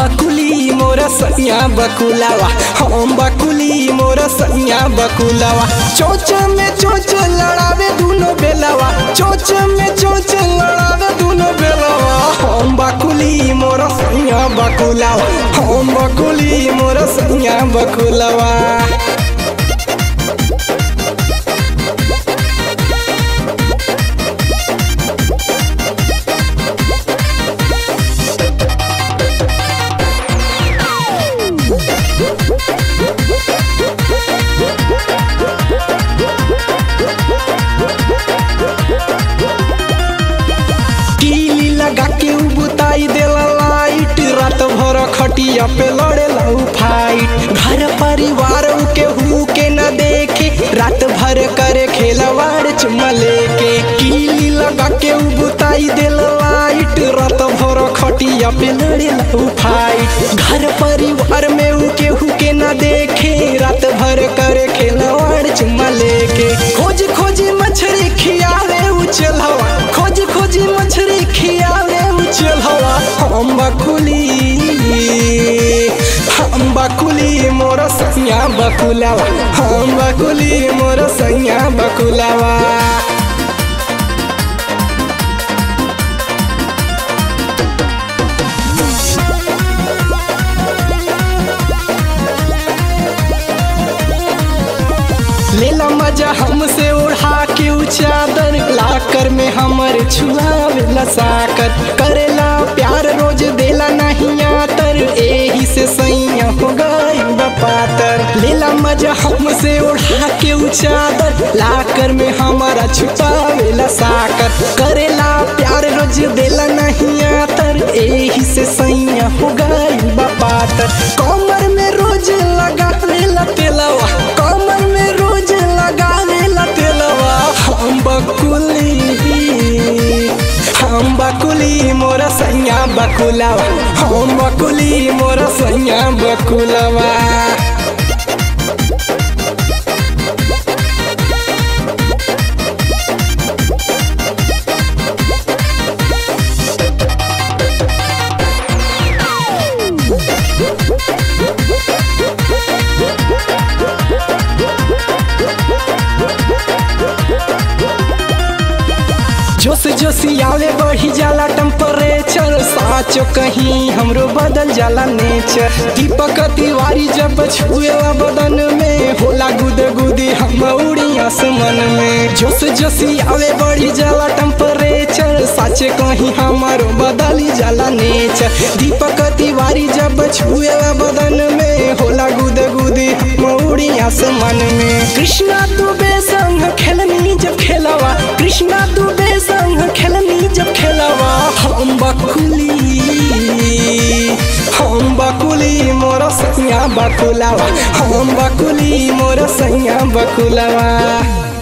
बकुली मोर सैया बकुलावा हम बकुली मोर सैया बकुलावा चोच में चोच लड़ावे दुनो बेलावा चोच में चोच लड़ावे दुनो बेलावा हम बकुली मोर सैया बकुलावा हम बकुली मोर सैया बकुलावा कीली लगा के उ बुताई देला लाइट रात भर खटिया पे लड़ेला उ फाइट घर परिवार उ के हु के न देखे रात भर करे खेलवाड़ चुम्मा लेके कीली लगा के उ बुताई देला लाइट रात भर खटिया पे लड़ेला उ फाइट घर परिवार में उ के हु के न देखे रात भर करे खेलवाड़ चुम्मा लेके खोज खोज मछली खियावे उ चलहवा खोज खोज मछली खियावे उ चलहवा हम बकुली हम बकुली मोर सैया बकुलावा हम बकुली मोर सैया बकुलावा लेला मजा हमसे उड़ा के उ चादर लाकर में हमर छुआवेला साकर करेला प्यार रोज देला नहीं आतर एही से सैया हो गई बपातर लेला मजा हमसे उड़ा के उ चादर लाकर में हमारा छुपावेला साकर करेला प्यार रोज देला नहीं आतर एही से सैया हो गई बपातर कमर में रोज लगा लेला तेलवा कमर में रोज लगावे ला तेलवा हम बकुली हम बकुली मोर सैया बकुलावा हम बकुली मोर सैया बकुलावा जोश जोशियावे बढ़ी जाला टेम्परेचर साचो कहीं हमरो बदल जाला नेचर दीपक तिवारी जब छुएला बदन में होला गुद गुदी हम उड़ी आसमान में जोश जोशियावे बढ़ी जाला टेम्परेचर साचे कहीं हमारो बदली जाला नेचर दीपक तिवारी जब छुएला बदन में होला गुद गुदी मौड़ी आसमान में कृष्णा दुबे संग खेलनी जब खेलवा कृष्णा दुबे संग खेलनी जब खेलवा हम बकुली हम बकुली मोर सैया बकुलावा हम बकुली मोर सैया बकुलावा